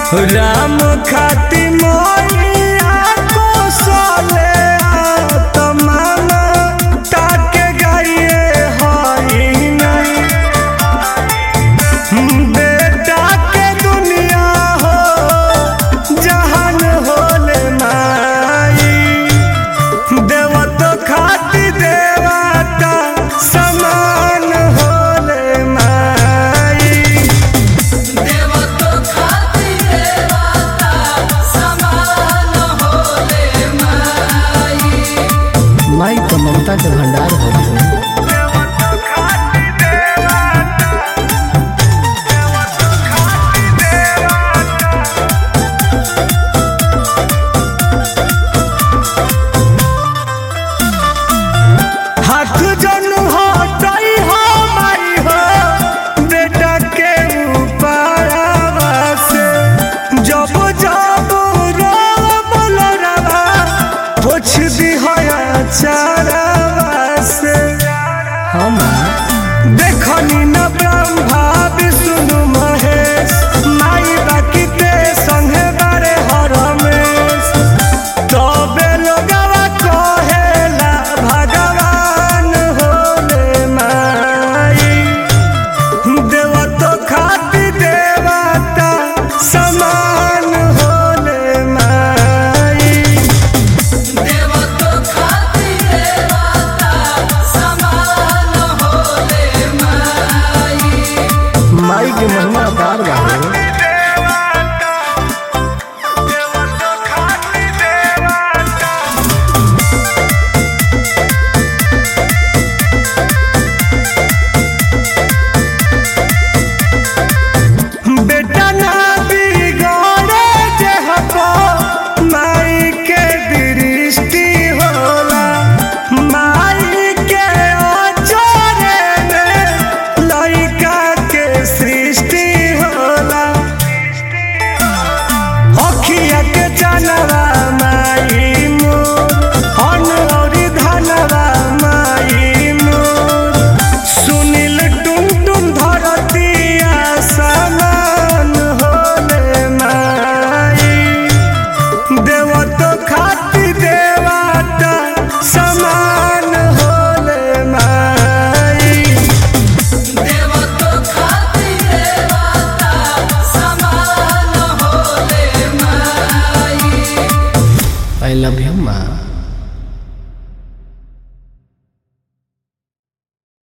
राम खाती मोरिया को सोले तमाना ताके गाइए हई नहीं बेटा के दुनिया हो जहान होले माई देवत खाती देवता समान होले माई देवतो खाती देवता समान होले माई माई तो ममता के भंडार हो हाथ जन हटाई हो माई हो बेटा के ऊपरवा से जब जब रोब लोरवा पोछ दी हो चारवा से हम देखनी न ब्रह्मा विष्णु महेश माई बाकी ते संगे बारे हरमेश तबे लोगवा कहेला भगवान होले माई देवतो खाती देवता समान होले माई देवतो खाती देवता समान होले माई माई के महिमा अपार बा हो। बेटा ना बिगड़े जे हको माई के दृष्टि होला माई के अचरे में लइका के सृष्टि होला अखिया के जानवा माई मोर अन औरी धनवा माई मोर सुनील टुन टुन धरतिया समान होले माई देवतो खाती देवता समान होले माई देवतो खाती देवता समान होले माई आई लव यू माँ